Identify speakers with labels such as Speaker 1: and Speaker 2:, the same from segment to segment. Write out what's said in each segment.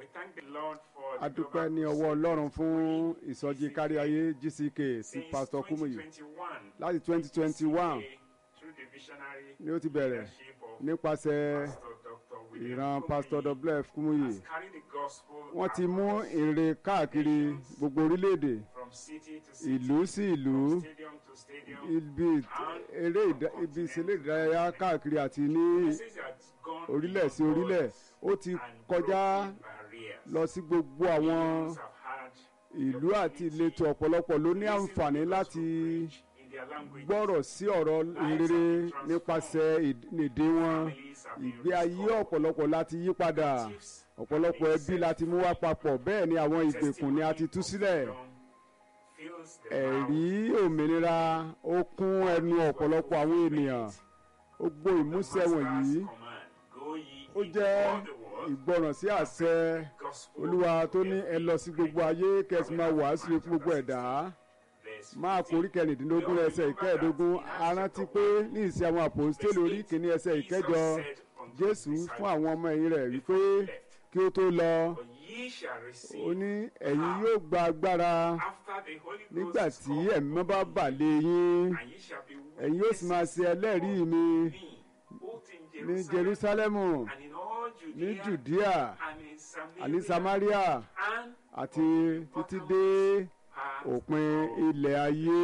Speaker 1: We thank the Lord for
Speaker 2: a
Speaker 1: the
Speaker 2: dúpẹ́ ní
Speaker 1: global
Speaker 2: ọwọ́ ọlọ́run fún ìsọjí káríayé GCK sí
Speaker 1: since
Speaker 2: pásítọ̀ Kúmùyí
Speaker 1: 2021.
Speaker 2: láti 2021
Speaker 1: through the visionary
Speaker 2: ni ó ti bẹ̀rẹ̀
Speaker 1: leadership of
Speaker 2: nípasẹ̀
Speaker 1: Pastor Dr. William
Speaker 2: ìran
Speaker 1: Kumuyi
Speaker 2: pásítọ̀ WF Kúmùyí
Speaker 1: has carried the gospel
Speaker 2: wọ́n ti mú
Speaker 1: across
Speaker 2: ìrere káàkiri gbogbo orílẹ̀-èdè
Speaker 1: from city to city,
Speaker 2: ìlú sí ìlú
Speaker 1: from stadium to stadium.
Speaker 2: ibi eré ìdá- ibi ìṣẹ̀lẹ̀ ìdárayá káàkiri àti ní
Speaker 1: Message has gone
Speaker 2: orílẹ̀ sí
Speaker 1: beyond
Speaker 2: orílẹ̀
Speaker 1: borders
Speaker 2: ó ti
Speaker 1: and
Speaker 2: kọjá
Speaker 1: broken barriers.
Speaker 2: lọ sí gbogbo àwọn
Speaker 1: Millions have had
Speaker 2: ìlú àti ìletò ọ̀pọ̀lọpọ̀ ló ní àǹfààní láti
Speaker 1: in their language.
Speaker 2: gbọ́rọ̀ sí ọ̀rọ̀ ìrere nípasẹ̀ ìd- èdè wọn ìgbé ayé ọ̀pọ̀lọpọ̀ láti yí padà ọ̀pọ̀lọpọ̀ ẹbí láti mú wá papọ̀ bẹ́ẹ̀ ni àwọn ìgbèkùn ni a ti tú sílẹ̀
Speaker 1: Fills the
Speaker 2: ẹ̀rí òmìnira ó kún ẹnu ọ̀pọ̀lọpọ̀ àwọn ènìyàn ó gbó ìmúṣẹ wọ̀nyí ó jẹ́ ìgbọràn sí àṣẹ olúwa tó ní ẹ lọ sí gbogbo ayé kẹsì máa wàásù fún gbogbo ẹ̀dá máa kórí kẹrìndínlógún ẹsẹ̀ ìkẹẹ̀dógún arántí pé ní ìsìn àwọn àpòstélì orí kìíní ẹsẹ̀ ìkẹjọ jésù fún àwọn ọmọ ẹ̀yìn rẹ̀ wípé kí ó tó lọ ó ní ẹ̀yin yóò gba agbára nígbà tí ẹ̀mí mọ́ bá bà lé yín ẹ̀yin yóò sì máa ṣe ẹlẹ́rìí mi ní jerúsálẹ́mù ní jùdíà àní samaria àti títí dé òpin ilẹ̀ ayé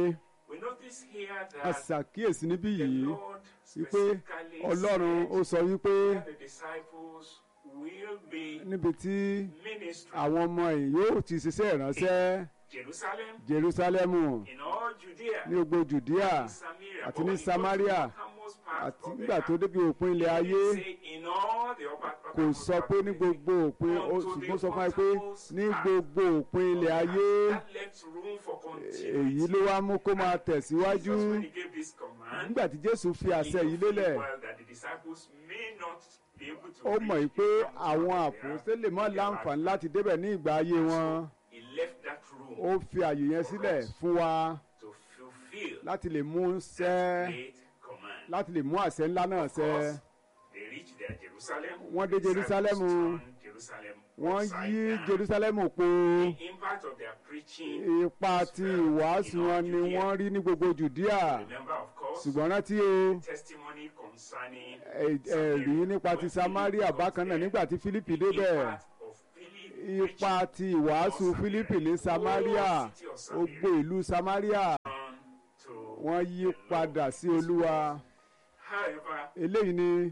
Speaker 2: a ṣàkíyèsí níbí yìí wípé ọlọ́run ó sọ wípé níbi tí àwọn ọmọ yìí yóò ti ṣiṣẹ́ ìránṣẹ́
Speaker 1: Jerusalem,
Speaker 2: jerúsálẹ́mù
Speaker 1: in all Judea,
Speaker 2: ní gbogbo jùdíà
Speaker 1: and Samaria,
Speaker 2: àti
Speaker 1: but
Speaker 2: ní
Speaker 1: when he got to
Speaker 2: Samaria,
Speaker 1: the uttermost part
Speaker 2: àti
Speaker 1: of the
Speaker 2: nígbà tó
Speaker 1: earth,
Speaker 2: débi òpin ilẹ̀
Speaker 1: he
Speaker 2: ayé
Speaker 1: didn't say in all the upper-
Speaker 2: kò
Speaker 1: uttermost
Speaker 2: sọ
Speaker 1: part
Speaker 2: pé
Speaker 1: of
Speaker 2: ní
Speaker 1: the
Speaker 2: gbogbo òpin ó
Speaker 1: Unto
Speaker 2: ṣùgbọ́n
Speaker 1: the
Speaker 2: sọ fún wa pé
Speaker 1: uttermost
Speaker 2: ní
Speaker 1: part.
Speaker 2: gbogbo òpin ilẹ̀ ayé
Speaker 1: That left room for
Speaker 2: èyí
Speaker 1: continuity.
Speaker 2: ló wá mú kó máa tẹ̀síwájú
Speaker 1: Jesus, when he gave this command,
Speaker 2: nígbà tí Jésù fi
Speaker 1: he
Speaker 2: àṣẹ
Speaker 1: knew
Speaker 2: yìí
Speaker 1: full
Speaker 2: lélẹ̀
Speaker 1: well that the disciples may not be able to
Speaker 2: ó
Speaker 1: reach
Speaker 2: mọ̀ yìí
Speaker 1: the
Speaker 2: pé
Speaker 1: uttermost
Speaker 2: àwọn
Speaker 1: part of the earth
Speaker 2: àpòstélè mọ́
Speaker 1: in their
Speaker 2: láǹfààní
Speaker 1: lifetime.
Speaker 2: láti débẹ̀ ní ìgbà ayé wọn
Speaker 1: He left that room
Speaker 2: ó fi àyè yẹn sílẹ̀ fún wa
Speaker 1: to fulfill
Speaker 2: láti lè mú
Speaker 1: that
Speaker 2: ṣẹ
Speaker 1: great command.
Speaker 2: láti lè mú àṣẹ ńlá náà
Speaker 1: Of
Speaker 2: ṣẹ
Speaker 1: course, they reached their Jerusalem.
Speaker 2: Wọ́n dé
Speaker 1: The disciples
Speaker 2: Jerúsálẹ́mù.
Speaker 1: turned Jerusalem
Speaker 2: wọ́n
Speaker 1: upside
Speaker 2: yí
Speaker 1: down.
Speaker 2: Jerúsálẹ́mù po
Speaker 1: The impact of their preaching
Speaker 2: ipa
Speaker 1: was
Speaker 2: ti
Speaker 1: felt
Speaker 2: ìwàásù
Speaker 1: in all
Speaker 2: wọn ni
Speaker 1: Judea.
Speaker 2: wọ́n rí ní gbogbo Jùdíà
Speaker 1: Remember, of course,
Speaker 2: ṣùgbọ́n rántí o
Speaker 1: testimony concerning
Speaker 2: ẹ- ẹ̀rí nípa ti Samaria bákan náà nígbà tí Fílípì débẹ̀
Speaker 1: impact of Philip
Speaker 2: ipa ti ìwàásù Fílípì ní Samaria ó gbó ìlú Samaria
Speaker 1: preaching to
Speaker 2: wọ́n yí padà sí Olúwa
Speaker 1: However,
Speaker 2: eléyìí ni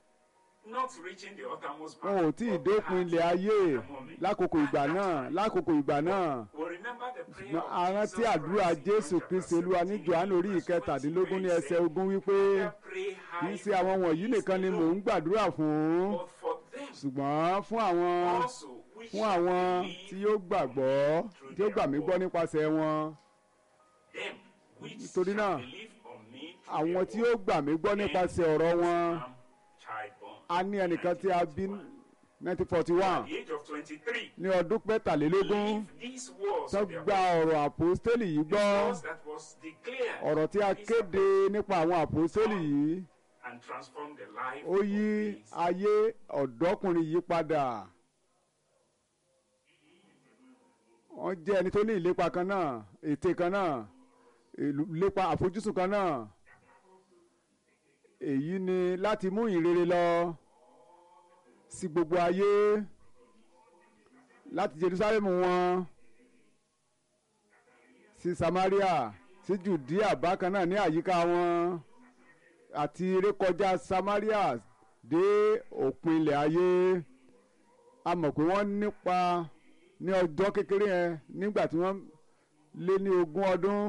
Speaker 1: not reaching the uttermost
Speaker 2: wọn ò tí ì dópin ilẹ̀ ayé lákòókò ìgbà náà lákòókò ìgbà náà
Speaker 1: We'll remember the prayer
Speaker 2: ṣùgbọ́n
Speaker 1: of
Speaker 2: a rántí
Speaker 1: Jesus
Speaker 2: àdúrà
Speaker 1: Christ in
Speaker 2: Jésù
Speaker 1: John
Speaker 2: Kristi
Speaker 1: chapter
Speaker 2: Olúwa ní
Speaker 1: 17,
Speaker 2: Jòhánù orí
Speaker 1: verse 20,
Speaker 2: ìkẹtàdínlógún ní
Speaker 1: where he
Speaker 2: ẹsẹ̀
Speaker 1: said,
Speaker 2: ogún wípé
Speaker 1: "I pray
Speaker 2: kì í
Speaker 1: high
Speaker 2: ṣe àwọn wọ̀nyí nìkan ni mò ń gbàdúrà fún
Speaker 1: but for them
Speaker 2: ṣùgbọ́n fún àwọn
Speaker 1: also which
Speaker 2: fún àwọn
Speaker 1: believe
Speaker 2: tí yóò gbàgbọ́ tí ó gbà mí gbọ́ nípasẹ̀ wọn
Speaker 1: them which
Speaker 2: Nítorí náà,
Speaker 1: shall believe on me through
Speaker 2: àwọn
Speaker 1: their
Speaker 2: tí
Speaker 1: word,
Speaker 2: ó gbà mí gbọ́ nípasẹ̀ ọ̀rọ̀ wọn
Speaker 1: am childborn."
Speaker 2: a ní ẹnìkan tí a bí 1941
Speaker 1: At the age of 23
Speaker 2: ní ọdún mẹ́tàlélógún
Speaker 1: believe these words
Speaker 2: tó
Speaker 1: of their
Speaker 2: gba ọ̀rọ̀ àpòstélì yìí gbọ́
Speaker 1: words that was declared
Speaker 2: ọ̀rọ̀ tí a kéde nípa àwọn àpòstélì yìí
Speaker 1: and transform the life
Speaker 2: ó yí
Speaker 1: of these
Speaker 2: ayé ọ̀dọ́kùnrin yìí padà wọ́n jẹ́ ẹni tó ní ìlépa kan náà ète kan náà ìlú- ìlépa àfojúsùn kan náà èyí ni láti mú ìrere lọ sí gbogbo ayé láti Jerusalem wọn sí Samaria sí Judea bákan náà ní àyíká wọn àti rékọjá Samaria dé òpin ilẹ̀ ayé a mọ̀ pé wọ́n nípa ní ọjọ́ kékeré yẹn nígbà tí wọ́n lé ní ogún ọdún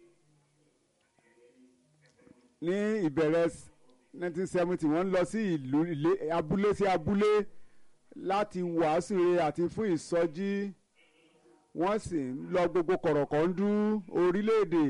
Speaker 2: ní ìbẹ̀rẹ̀ 1970 wọ́n lọ sí ìlú ilé abúlé sí abúlé láti wàásù rere àti fún ìsọjí wọ́n sì ń lọ gbogbo kọ̀rọ̀kọ̀ndú orílẹ̀-èdè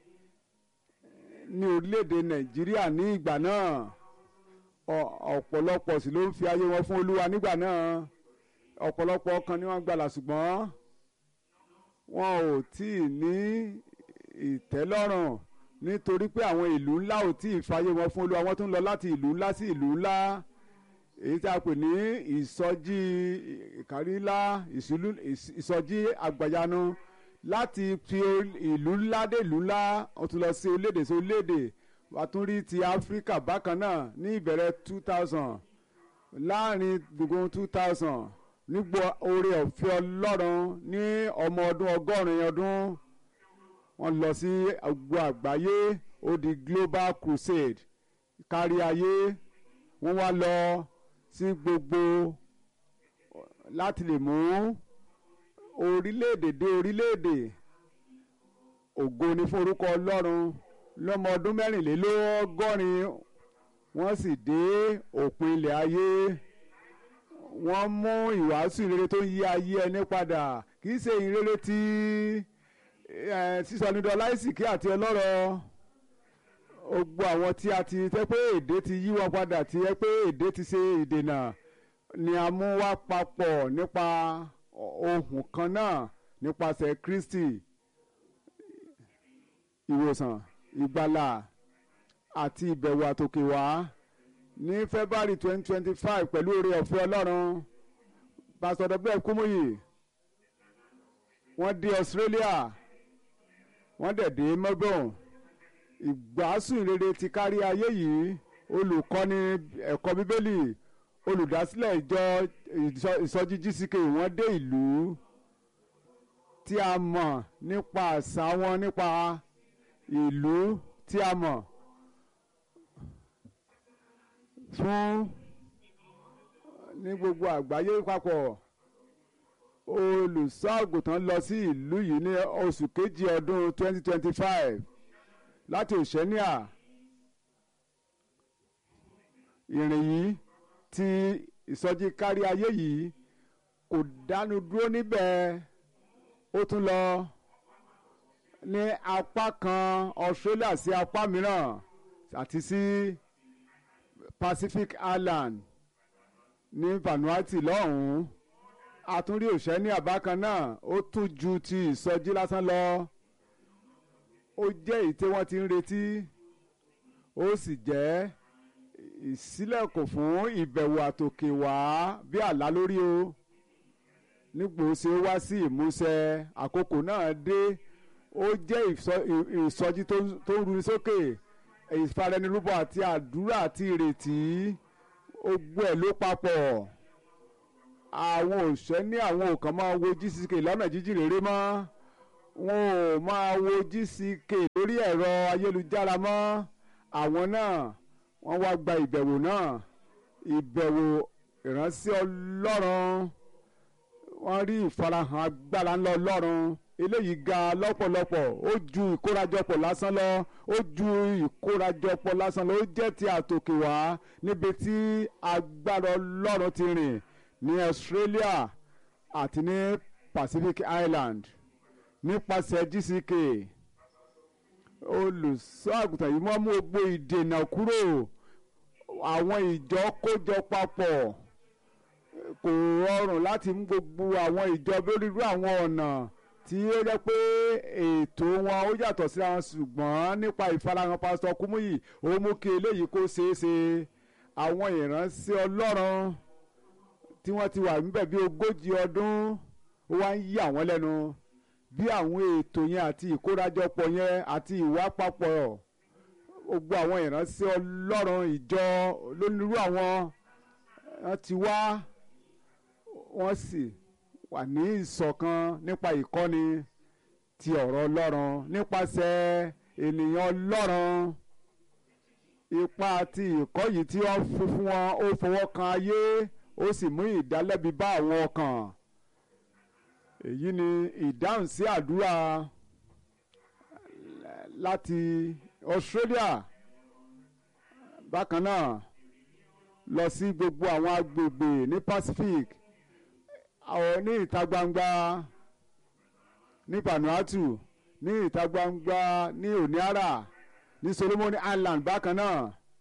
Speaker 2: ní orílẹ̀-èdè Nàìjíríà ní ìgbà náà Ọ- ọ̀pọ̀lọpọ̀ sì ló ń fi ayé wọn fún Olúwa nígbà náà ọ̀pọ̀lọpọ̀ ọkàn ni wọ́n gbàlà ṣùgbọ́n wọn ò tí ì ní ìtẹ́lọ́rùn nítorí pé àwọn ìlú ńlá ò tí ì fàyè wọn fún Olúwa wọ́n tún lọ láti ìlú ńlá sí ìlú ńlá èyí tí a pè ní ìsọjí ìkárílá ìsọjí àgbàyanu láti fi ìlú ńlá dé ìlú ńlá wọ́n tún lọ sí orílẹ̀-èdè sí orílẹ̀-èdè wàá tún rí ti áfíríkà bákan náà ní ìbẹ̀rẹ̀ two thousand láàrin gbogbo two thousand nígbò oore ọ̀fẹ́ ọlọ́run ní ọmọ ọdún ọgọ́rin ọdún wọ́n lọ sí gbogbo àgbáyé ó di global crusade kárí ayé wọ́n wá lọ sí gbogbo láti lè mú orílẹ̀-èdè dé orílẹ̀-èdè ògo ni fún orúkọ ọlọ́run lọ́mọ ọdún mẹ́rìnlélọ́gọ́rin wọ́n sì dé òpin ilẹ̀ ayé wọ́n mú ìwàásù ìrere tó yí ayé ẹni padà kì í ṣe ìrere tí sísọ nídọ̀ láìsìkí àti ọlọ́rọ̀ gbogbo àwọn tí a ti tẹ́ pé èdè ti yí wọn padà tí ẹ pé èdè ti ṣe ìdènà ni a mú wá papọ̀ nípa ohun kan náà nípasẹ̀ Kristi ìwòsàn ìgbàlà àti ìbẹ̀wò àtòkè wá ní February twenty twenty five pẹ̀lú oore ọ̀fẹ́ Ọlọ́run Pastor W. Kúmúyì wọ́n dé Australia wọ́n dẹ̀ dé Melbourne ìgbásùn ìrere ti kárí ayé yìí olùkọ́ni ẹ̀kọ́ bíbélì olùdásílẹ̀ ìjọ ìsọjí GCK wọ́n dé ìlú tí a mọ̀ nípa àṣà wọn nípa ìlú tí a mọ̀ fún ní gbogbo àgbáyé papọ̀ olùṣọ́ àgùntàn lọ sí ìlú yìí ní oṣù kejì ọdún 2025 láti òṣèníà ìrìn yìí ti ìsọjí kárí ayé yìí kò dánu dúró níbẹ̀ ó tún lọ ní apá kan Australia sí apá mìíràn àti sí Pacific Island ní Vanuatu lọ́hùn-ún àtúndí òṣèníà bákan náà ó tún ju ti ìsọjí lásán lọ ó jẹ́ èyí tí wọ́n ti ń retí ó sì jẹ́ ìṣílẹ̀kùn fún ìbẹ̀wò àtòkè wá bí àlá lórí o nígbò ṣe ó wá sí ìmúṣẹ àkókò náà dé ó jẹ́ ìsọjí tó ń runi sókè ìfaranirúbọ àti àdúrà àti ìrètí gbogbo ẹ̀ ló papọ̀ àwọn òṣẹ́ ní àwọn òkàn máa wo GCK lọ́nà jíjìn rere mọ́ wọn ò máa wo GCK lórí ẹ̀rọ ayélujára mọ́ àwọn náà wọ́n wá gba ìbẹ̀wò náà ìbẹ̀wò ìránṣẹ́ ọlọ́run wọ́n rí ìfarahàn agbára ńlá ọlọ́run eléyìí ga lọ́pọ̀lọpọ̀ ó ju ìkórajọpọ̀ lásán lọ ó ju ìkórajọpọ̀ lásán lọ ó jẹ́ ti àtòkè wá níbi tí agbára ọlọ́run ti rìn ní Australia àti ní Pacific Island nípasẹ̀ GCK olùṣọ́ àgùntàn yìí wọ́n mú gbogbo ìdènà kúrò àwọn ìjọ kójọ papọ̀ kò rọrùn láti mú gbogbo àwọn ìjọ lóríirú àwọn ọ̀nà tí ó jẹ́ pé ètò wọn ó yàtọ̀ síra wọn ṣùgbọ́n nípa ìfarahàn pásítọ̀ Kúmúyì ó mú kí eléyìí kó ṣeé ṣe àwọn ìránṣẹ́ Ọlọ́run tí wọ́n ti wà níbẹ̀ bí ogójì ọdún ó wá ń yí àwọn lẹ́nu bí àwọn ètò yẹn àti ìkórajọpọ̀ yẹn àti ìwà papọ̀ gbogbo àwọn ìránṣẹ́ Ọlọ́run ìjọ lónírú àwọn wọ́n ti wá wọ́n sì wà ní ìṣọ̀kan nípa ìkọ́ni ti ọ̀rọ̀ Ọlọ́run nípasẹ̀ ènìyàn Ọlọ́run ipa àti ìkọ́ yìí tí wọ́n fún fún wọn ó fọwọ́ kan ayé ó sì mú ìdálẹ́bi bá àwọn ọkàn èyí ni ìdáhùn sí àdúrà láti Australia bákan náà lọ sí gbogbo àwọn agbègbè ní Pacific àwọn ní ìta gbangba ní Vanuatu ní ìta gbangba ní Honiara ní Solomon Island bákan náà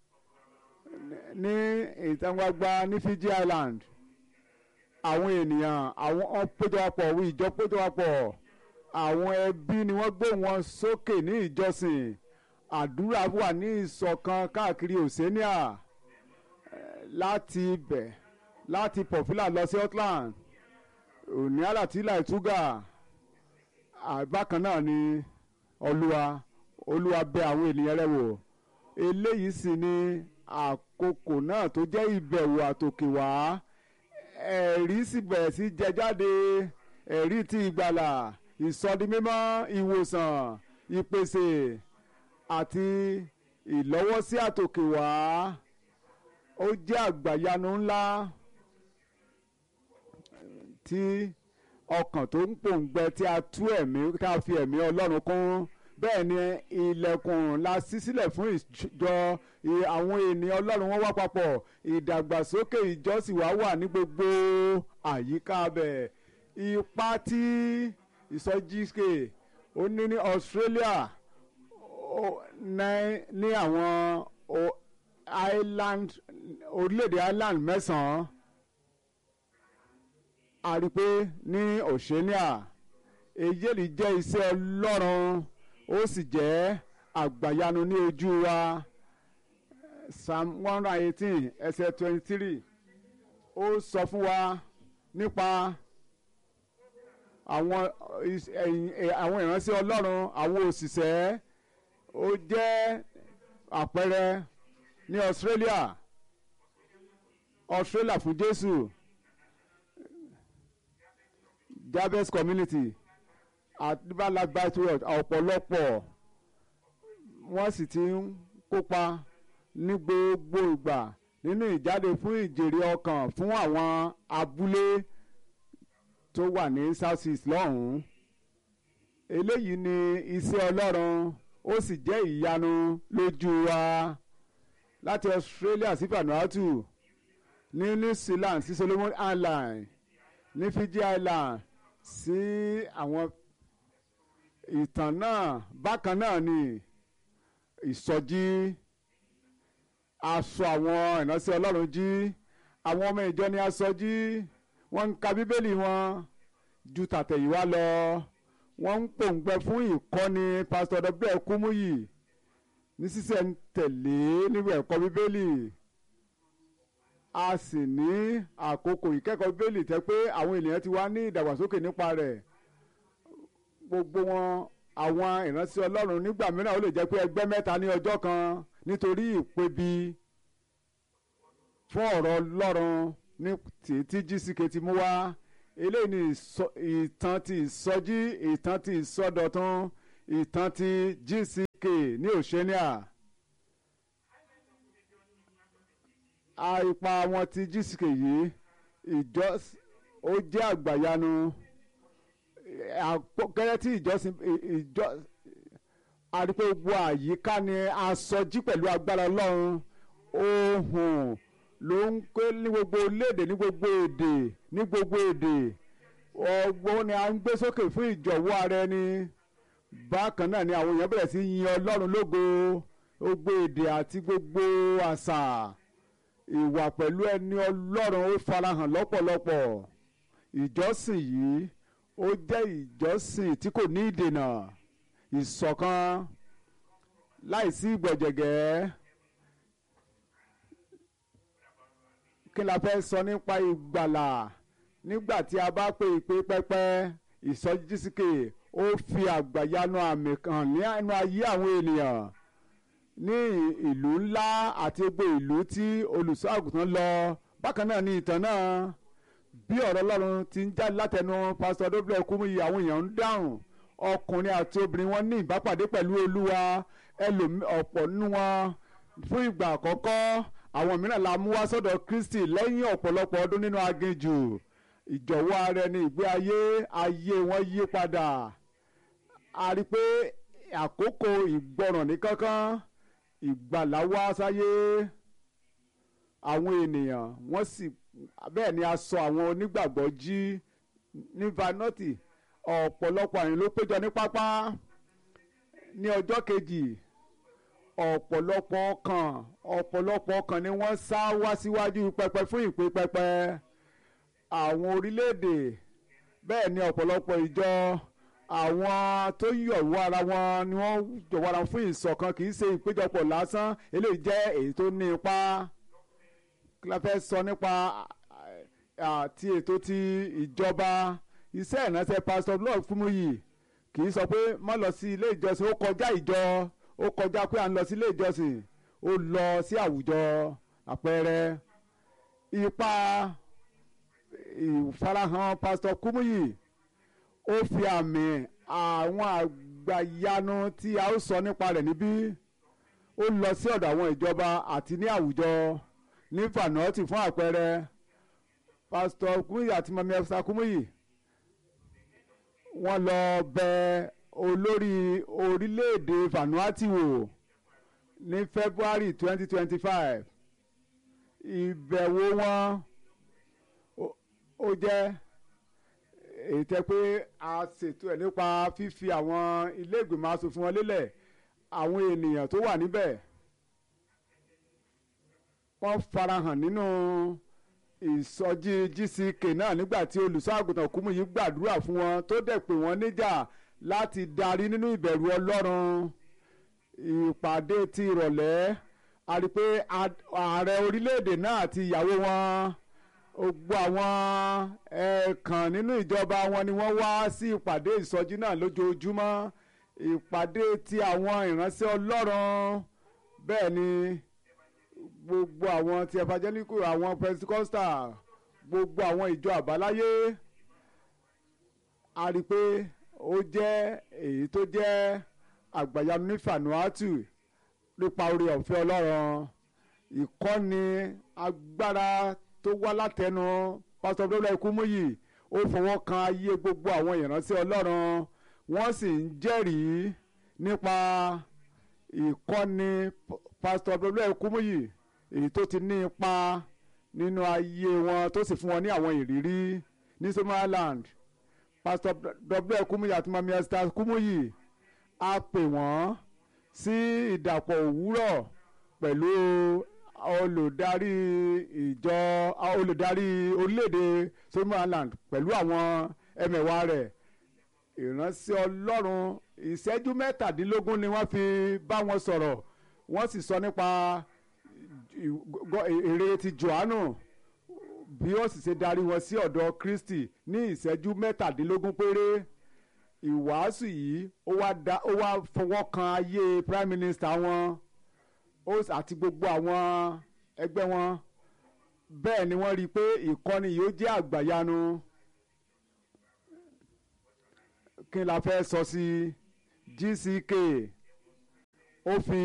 Speaker 2: ní ìta gbangba ní Fiji Island àwọn ènìyàn àwọn péjọpọ̀ wí ìjọ péjọpọ̀ àwọn ẹbí ni wọ́n gbé wọn sókè ní ìjọsìn àdúrà wà ní ìṣọ̀kan káàkiri Oceania láti ibẹ̀ láti pọ̀fílà lọ sí Portland òní àlàtìlà ìtúgà bákan náà ni olúwa olúwa bẹ àwọn ènìyàn rẹ̀ wò eléyìí sì ni àkókò náà tó jẹ́ ìbẹ̀wò àtòkè wá ẹ̀rí sì bẹ̀rẹ̀ sí jẹ jáde ẹ̀rí ti ìgbàlà ìsọdimímọ́ ìwòsàn ìpèsè àti ìlọ́wọ́sí àtòkè wá ó jẹ́ àgbàyanu ńlá tí ọkàn tó ń pòǹgbẹ tí a tú ẹ̀mí tá a fi ẹ̀mí ọlọ́run kún bẹ́ẹ̀ ni ilẹ̀kùn la ṣí sílẹ̀ fún ìjọ àwọn ènìyàn ọlọ́run wọn wá papọ̀ ìdàgbàsókè ìjọsìn wa wà ní gbogbo àyíká bẹ̀ ipa tí ìsọjíṣe ó ní ní Australia ní àwọn island orílẹ̀-èdè island mẹ́sàn-án a rí i pé ní Oceania èyí lè jẹ́ iṣẹ́ ọlọ́run ó sì jẹ́ àgbàyanu ní ojú wa psalm one hundred eighteen ẹsẹ̀ twenty three ó sọ fún wa nípa àwọn àwọn ìránṣẹ́ ọlọ́run àwọn òṣìṣẹ́ ó jẹ́ àpẹẹrẹ ní Australia Australia fún Jésù Jabez community àdìbàlágbà tourist ọ̀pọ̀lọpọ̀ wọ́n sì ti ń kópa ní gbogbo ìgbà nínú ìjáde fún ìjèrè ọkàn fún àwọn abúlé tó wà ní south east lọ́hùn-ún eléyìí ni iṣẹ́ ọlọ́run ó sì jẹ́ ìyanu lójú wa láti Australia sí Vanuatu ní New Zealand sí Solomon Island ní Fiji Island sí àwọn ìtàn náà bákan náà ni ìsọjí aṣọ àwọn ìránṣẹ́ Ọlọ́run jí àwọn ọmọ ìjọ ni aṣọjí wọ́n ń ka bíbélì wọn ju tàtẹ̀yìnwá lọ wọ́n ń pòǹgbẹ fún ìkọ́ni pásítọ̀ W Kúmúyì ní sísẹ̀ ń tẹ̀lé nígbà ẹ̀kọ́ bíbélì a sì ní àkókò ìkẹ́kọ̀ọ́ bíbélì tẹ́ pé àwọn ènìyàn ti wá ní ìdàgbàsókè nípa rẹ̀ gbogbo wọn àwọn ìránṣẹ́ ọlọ́run nígbà mìíràn ó lè jẹ́ pé ẹgbẹ́ mẹ́ta ní ọjọ́ kan nítorí ìpebi fún ọ̀rọ̀ ọlọ́run ní tí tí gck ti mú wá eléyìí ni ìtàn ti ìsọjí ìtàn ti ìsọdọ̀tun ìtàn ti gck ní Oceania. ipa wọn ti gck yìí ìjọ ó jẹ́ àgbàyanu gẹ́gẹ́ tí ìjọsìn ìjọ àdìpọ̀ gbogbo àyíká ni asọjí pẹ̀lú agbára ọlọ́run ohun ló ń pé ní gbogbo orílẹ̀-èdè ní gbogbo èdè ní gbogbo èdè ọgbọ́n ni a ń gbé sókè fún ìjọ̀wọ́ ara ẹni bákan náà ni àwọn èèyàn bẹ̀rẹ̀ sí yin ọlọ́run lógo gbogbo èdè àti gbogbo àṣà ìwà pẹ̀lú ẹni ọlọ́run ó farahàn lọ́pọ̀lọpọ̀ ìjọsìn yìí ó jẹ́ ìjọsìn tí kò ní ìdènà ìṣọ̀kan láìsí ìgbọ̀jẹ̀gẹ́ kí la fẹ́ sọ nípa ìgbàlà nígbà tí a bá pe ìpè pẹ́pẹ́ ìsọjísíkè ó fi àgbàyanu àmì kan ní ẹnu ayé àwọn ènìyàn ní ìlú ńlá àti gbogbo ìlú tí olùṣọ́ àgùntàn lọ bákan náà ní ìtàn náà bí ọ̀rọ̀ ọlọ́run ti ń jáde látẹnu pásítọ̀ dóbìlẹ̀ Kúmúyì àwọn èèyàn ń dáhùn ọkùnrin àti obìnrin wọn ní ìbápàdé pẹ̀lú olúwa ẹlòmí ọ̀pọ̀ nínú wọn fún ìgbà àkọ́kọ́ àwọn mìíràn la mú wá sọ́dọ̀ Kristi lẹ́yìn ọ̀pọ̀lọpọ̀ ọdún nínú aginjù ìjọ̀wọ́ ara ẹni ìgbé ayé ayé wọn yí padà a rí i pé àkókò ìgbọràn ní kankan ìgbàlà wá sáyé àwọn ènìyàn wọ́n sì bẹ́ẹ̀ ni a sọ àwọn onígbàgbọ́ jí ní vanoti ọ̀pọ̀lọpọ̀ àyìn ló péjọ ní pápá ní ọjọ́ kejì ọ̀pọ̀lọpọ̀ ọkàn ọ̀pọ̀lọpọ̀ ọkàn ni wọ́n sá wá síwájú pẹpẹ fún ìpè pẹpẹ àwọn orílẹ̀-èdè bẹ́ẹ̀ ni ọ̀pọ̀lọpọ̀ ìjọ àwọn tó yọ̀wọ́ ara wọn ni wọ́n yọ̀wọ́ ara wọn fún ìṣọ̀kan kì í ṣe ìpéjọpọ̀ lásán eléyìí jẹ́ èyí tó ní ipa kí la fẹ́ sọ nípa àti ètò ti ìjọba iṣẹ́ ìránṣẹ́ pastor blog Kúmúyì kì í sọ pé má lọ sí ilé ìjọsìn ó kọjá ìjọ ó kọjá pé à ń lọ sí ilé ìjọsìn ó lọ sí àwùjọ àpẹẹrẹ ipa ìfarahàn pastor Kúmúyì ó fi àmì àwọn àgbàyanu tí a ó sọ nípa rẹ̀ níbí ó lọ sí ọ̀dọ̀ àwọn ìjọba àti ní àwùjọ ní Vanuatu fún àpẹẹrẹ pastor Kúmúyì àti mami ẹfsa Kúmúyì wọ́n lọ bẹ olórí orílẹ̀-èdè Vanuatu wò ní February twenty twenty five ìbẹ̀wò wọn ó jẹ́ èyí tẹ́ pé a ṣètò ẹ̀ nípa fífi àwọn ilé ìgbìmọ̀ asòfin wọn lélẹ̀ àwọn ènìyàn tó wà níbẹ̀ wọ́n farahàn nínú ìsọjí GCK náà nígbà tí olùṣọ́àgùntàn Kúmúyì gbàdúrà fún wọn tó dẹ̀ pè wọ́n níjà láti darí nínú ìbẹ̀rù Ọlọ́run ìpàdé ti ìrọ̀lẹ́ a rí i pé ààrẹ orílẹ̀-èdè náà àti ìyàwó wọn gbogbo àwọn ẹ̀ẹ̀kan nínú ìjọba wọn ni wọ́n wá sí ìpàdé ìsọjí náà lójoojúmọ́ ìpàdé ti àwọn ìránṣẹ́ Ọlọ́run bẹ́ẹ̀ ni gbogbo àwọn ti evangelical àwọn pentecostal gbogbo àwọn ìjọ àbáláyé a rí i pé ó jẹ́ èyí tó jẹ́ àgbàyanu ní Vanuatu nípa oore ọ̀fẹ́ Ọlọ́run ìkọ́ni agbára tó wá látẹnu pásítọ̀ Dọ́là Kúmúyì ó fọwọ́ kan ayé gbogbo àwọn ìránṣẹ́ Ọlọ́run wọ́n sì ń jẹ́rìí nípa ìkọ́ni pásítọ̀ Dọ́là Kúmúyì èyí tó ti ní ipa nínú ayé wọn tó sì fún wọn ní àwọn ìrírí ní Somaliland pásítọ̀ Dọ́là Kúmúyì àti mami Esther Kúmúyì a pè wọ́n sí ìdàpọ̀ òwúrọ̀ pẹ̀lú olùdarí ìjọ olùdarí orílẹ̀-èdè Somaliland pẹ̀lú àwọn ẹmẹ̀wà rẹ̀ ìránṣẹ́ Ọlọ́run ìṣẹ́jú mẹ́tàdínlógún ni wọ́n fi bá wọn sọ̀rọ̀ wọ́n sì sọ nípa èrè ti Jòhánù bí ó sì ṣe darí wọn sí ọ̀dọ̀ Kristi ní ìṣẹ́jú mẹ́tàdínlógún péré ìwàásù yìí ó wá fọwọ́ kan ayé prime minister wọn ó àti gbogbo àwọn ẹgbẹ́ wọn bẹ́ẹ̀ ni wọ́n rí i pé ìkọ́ni yìí ó jẹ́ àgbàyanu kí n la fẹ́ sọ sí GCK ó fi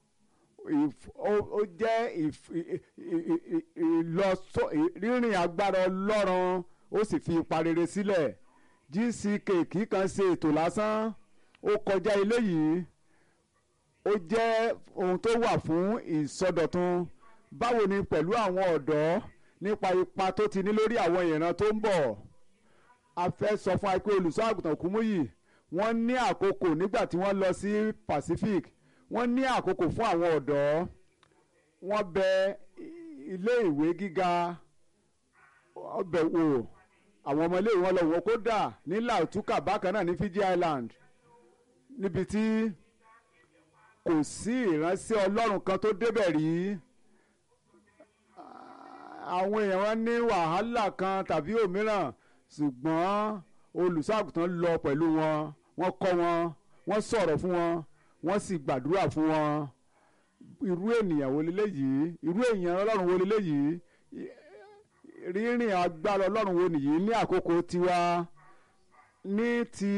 Speaker 2: ó jẹ́ ìlọsọ rírìn agbára Ọlọ́run ó sì fi ipa rere sílẹ̀ GCK kì í kàn ṣe ètò lásán ó kọjá eléyìí ó jẹ́ ohun tó wà fún ìsọdọ̀tun báwo ni pẹ̀lú àwọn ọ̀dọ́ nípa ipa tó ti ní lórí àwọn ìran tó ń bọ̀ a fẹ́ sọ fún wa pé olùṣọ́ àgùntàn Kúmúyì wọ́n ní àkókò nígbà tí wọ́n lọ sí Pacific wọ́n ní àkókò fún àwọn ọ̀dọ́ wọ́n bẹ ilé ìwé gíga ọbẹ̀ wò àwọn ọmọ ilé ìwé wọn lọ wò kódà ní Lautuka bákan náà ní Fiji Island níbi tí kò sí ìránṣẹ́ Ọlọ́run kan tó débẹ̀ rí àwọn èèyàn wọn ní wàhálà kan tàbí òmíràn ṣùgbọ́n olùṣọ́àgùtàn lọ pẹ̀lú wọn wọ́n kọ́ wọn wọ́n sọ̀rọ̀ fún wọn wọ́n sì gbàdúrà fún wọn irú ènìyàn wo leléyìí irú èèyàn Ọlọ́run wo leléyìí rírìn agbára Ọlọ́run wo nìyí ní àkókò tiwa ní ti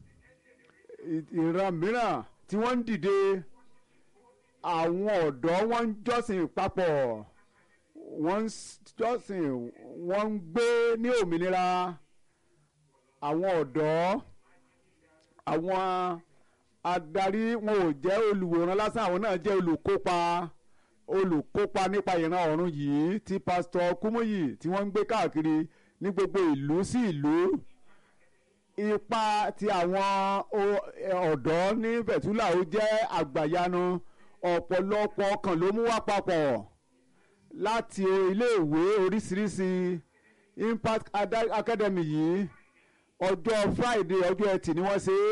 Speaker 2: ìran mìíràn tí wọ́n ń dìde àwọn ọ̀dọ́ wọ́n ń jọ́sìn papọ̀ wọ́n ń jọ́sìn wọ́n ń gbé ní òmìnira àwọn ọ̀dọ́ àwọn adarí wọn ò jẹ́ olùwòran lásán àwọn náà jẹ́ olùkópa olùkópa nípa ìran ọ̀run yìí tí pásítọ̀ Kúmúyì tí wọ́n ń gbé káàkiri ní gbogbo ìlú sí ìlú ipa ti àwọn ọ̀dọ́ ní bẹ̀túlà ó jẹ́ àgbàyanu ọ̀pọ̀lọpọ̀ ọkàn ló mú wá papọ̀ láti iléèwé oríṣiríṣi Impact Academy yìí ọjọ́ Friday ọjọ́ ẹtì ni wọ́n ṣe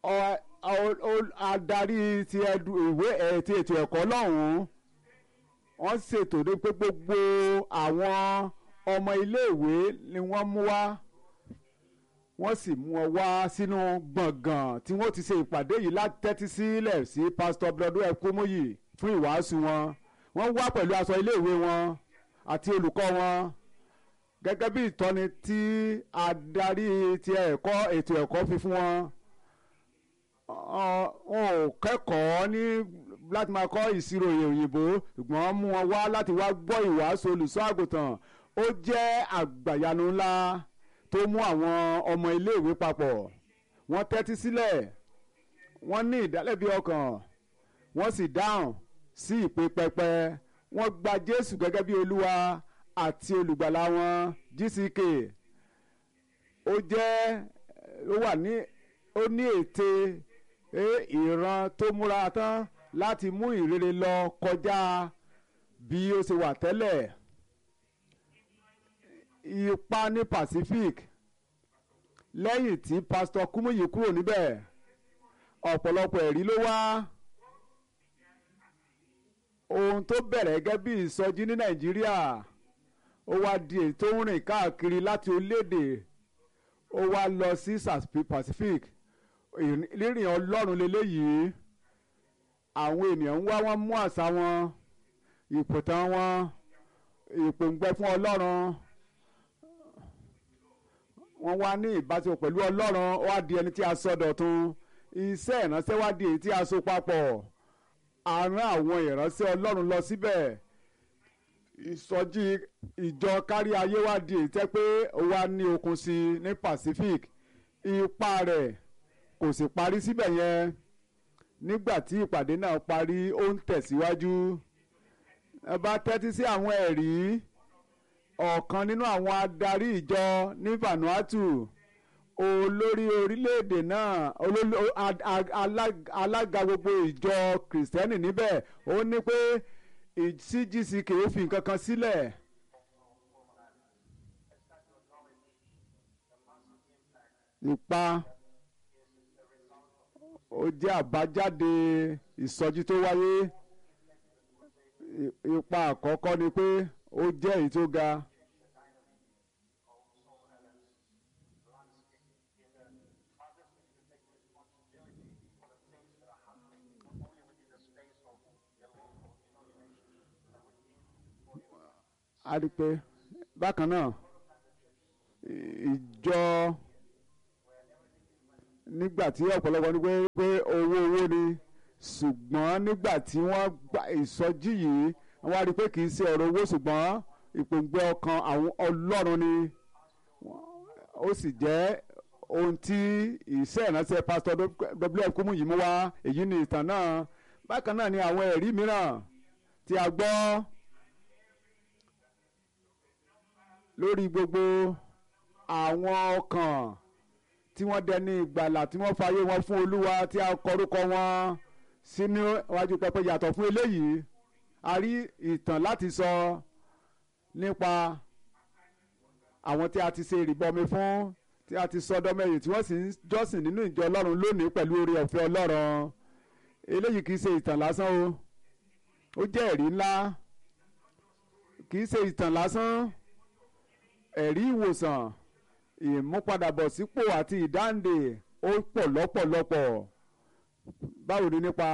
Speaker 2: é adarí ti ìwé ti ètò ẹ̀kọ́ lọ́hùn-ún wọ́n ṣètò ní pé gbogbo àwọn ọmọ iléèwé ni wọ́n mú wá wọ́n sì mú wọn wá sínú gbọ̀ngàn tí wọ́n ti ṣe ìpàdé yìí láti tẹ́tí sílẹ̀ sí pásítọ̀ Bíọ́dún Ẹkúmúyì fún ìwàásù wọn wọ́n wá pẹ̀lú aṣọ iléèwé wọn àti olùkọ́ wọn gẹ́gẹ́ bí ìtọ́ni tí adarí ti ẹ̀kọ́ ètò ẹ̀kọ́ fi fún wọn wọn ò kẹ́kọ̀ọ́ ní láti máa kọ́ ìṣirò òyìnbó ṣùgbọ́n mú wọn wá láti wá gbọ́ ìwàásù olùṣọ́ àgùntàn ó jẹ́ àgbàyanu ńlá tó mú àwọn ọmọ iléèwé papọ̀ wọ́n tẹ́tí sílẹ̀ wọ́n ní ìdálẹ́bi ọkàn wọ́n sì dáhùn sí ìpè pẹpẹ wọ́n gba Jésù gẹ́gẹ́ bí Olúwa àti olùgbàlà wọn GCK ó jẹ́ ó wà ní ó ní ète ìran tó múra tán láti mú ìrere lọ kọjá bí ó ṣe wà tẹ́lẹ̀ ipa ní Pacific lẹ́yìn tí pásítọ̀ Kúmúyì kúrò níbẹ̀ ọ̀pọ̀lọpọ̀ ẹ̀rí ló wá ohun tó bẹ̀rẹ̀ gẹ́gẹ́ bí ìsọjí ní Nàìjíríà ó wá di èyí tó ń rìn káàkiri láti orílẹ̀-èdè ó wá lọ sí Pacific rírìn Ọlọ́run lélẹ́yìí àwọn ènìyàn ń wá wọn mú àṣà wọn ìpòtàn wọn ìpòǹgbẹ fún Ọlọ́run wọ́n wá ní ìbáṣepọ̀ pẹ̀lú Ọlọ́run ó wá di ẹni tí a sọ dọ̀tun iṣẹ́ ìránṣẹ́ wá di èyí tí a so papọ̀ a rán àwọn ìránṣẹ́ Ọlọ́run lọ síbẹ̀ ìsọjí ìjọ kárí ayé wá di èyí tẹ́ pé ó wá ní okun sí i ní Pacific ipa rẹ̀ kò sì parí síbẹ̀ yẹn nígbà tí ìpàdé náà parí ó ń tẹ̀síwájú ẹ bá tẹ́tí sí àwọn ẹ̀rí ọ̀kan nínú àwọn adarí ìjọ ní Vanuatu olórí orílẹ̀-èdè náà alága gbogbo ìjọ kìrìsìtẹ́nì níbẹ̀ ó ní pé CGCK ó fi nǹkan kan sílẹ̀. ipa ó jẹ́ àbájáde ìsọjí tó wáyé ipa àkọ́kọ́ ni pé ó jẹ́ èyí tó ga. a rí i pé bákan náà ìjọ nígbà tí ọ̀pọ̀lọpọ̀ ní pé owó owó ni ṣùgbọ́n nígbà tí wọ́n gba ìsọjí yìí wọ́n á rí i pé kì í ṣe ọ̀rọ̀ owó ṣùgbọ́n ìpòǹgbẹ ọkàn àwọn ọlọ́run ni ó sì jẹ́ ohun tí iṣẹ́ ìránṣẹ́ pásítọ̀ W.F. Kúmúyì mú wá èyí ni ìtàn náà bákan náà ni àwọn ẹ̀rí mìíràn tí a gbọ́ lórí gbogbo àwọn ọkàn tí wọ́n dẹni ìgbàlà tí wọ́n fàyè wọn fún olúwa tí a kọrúkọ wọn sínú iwájú pẹpẹ yàtọ̀ fún eléyìí a rí ìtàn láti sọ nípa àwọn tí a ti ṣe ìrìbọmi fún tí a ti sọ dọmẹyìn tí wọ́n sì ń jọ́sìn nínú ìjọ ọlọ́run lónìí pẹ̀lú oore ọ̀fẹ́ ọlọ́run eléyìí kì í ṣe ìtàn lásán o ó jẹ́ ẹ̀rí ńlá kì í ṣe ìtàn lásán ẹ̀rí ìwòsàn ìmúpadàbọ̀sípò àti ìdáǹdè ó pọ̀ lọ́pọ̀lọpọ̀ báwo ni nípa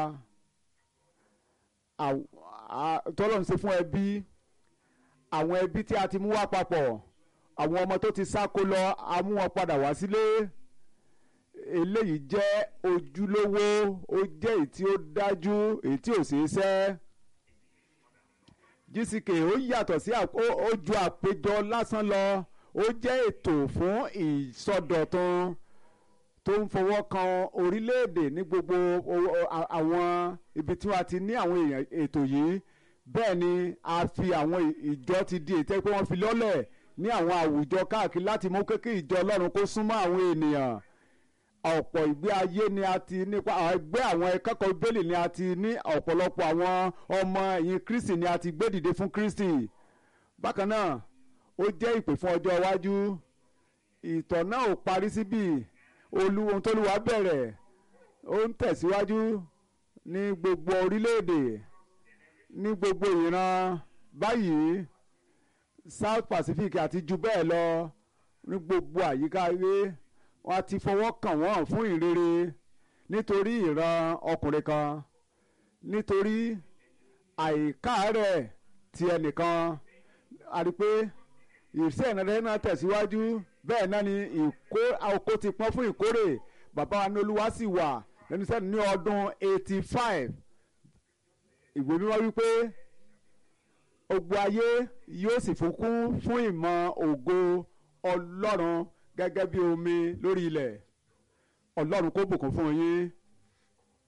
Speaker 2: tọ́lọ́run ṣe fún ẹbí àwọn ẹbí tí a ti mú wá papọ̀ àwọn ọmọ tó ti sáko lọ a mú wọn padà wá sílé eléyìí jẹ́ ojúlówó ó jẹ́ èyí tí ó dájú èyí tí ò ṣeé ṣẹ́ GCK ó yàtọ̀ sí ó ju àpéjọ lásán lọ ó jẹ́ ètò fún ìsọdọ̀tun tó ń fọwọ́ kan orílẹ̀-èdè ní gbogbo àwọn ibi tí wọ́n ti ní àwọn èèyàn ètò yìí bẹ́ẹ̀ ni a fi àwọn ìjọ ti di ètò pé wọ́n fi lọ́lẹ̀ ní àwọn àwùjọ káàkiri láti mú kékeré ìjọ ọlọ́run kó súnmọ́ àwọn ènìyàn ọ̀pọ̀ ìgbé ayé ni a ti nípa ẹgbẹ́ àwọn akẹ́kọ̀ọ́ bẹ́ẹ̀lì ni a ti ní ọ̀pọ̀lọpọ̀ àwọn ọmọ ẹ̀yìn kristi ni a ti gbé dìde fún kristi bákan náà ó jẹ́ ìpè fún ọjọ́ iwájú ìtọ̀ náà ò parí síbí olú ohun tó lùwà bẹ̀rẹ̀ ó ń tẹ̀síwájú ní gbogbo orílẹ̀-èdè ní gbogbo ìran báyìí South Pacific àti jù bẹ́ẹ̀ lọ ní gbogbo àyíká ayé wọn ti fọwọ́ kàn wọ́n fún ìrere nítorí ìran ọkùnrin kan nítorí àìkáàárẹ̀ ti ẹnìkan a rí pé ìṣe ìrànlẹ́ náà tẹ̀síwájú bẹ́ẹ̀ náà ni ìkó oko ti pọ́n fún ìkórè bàbá wa ní olúwa sì wà lẹ́nu sẹ́ni ní ọdún eighty five ìwé mímọ́ wípé gbogbo ayé yóò sì fúnkún fún ìmọ̀ ògo ọlọ́run gẹ́gẹ́ bí omi lórí ilẹ̀ ọlọ́run kó bùkún fún yín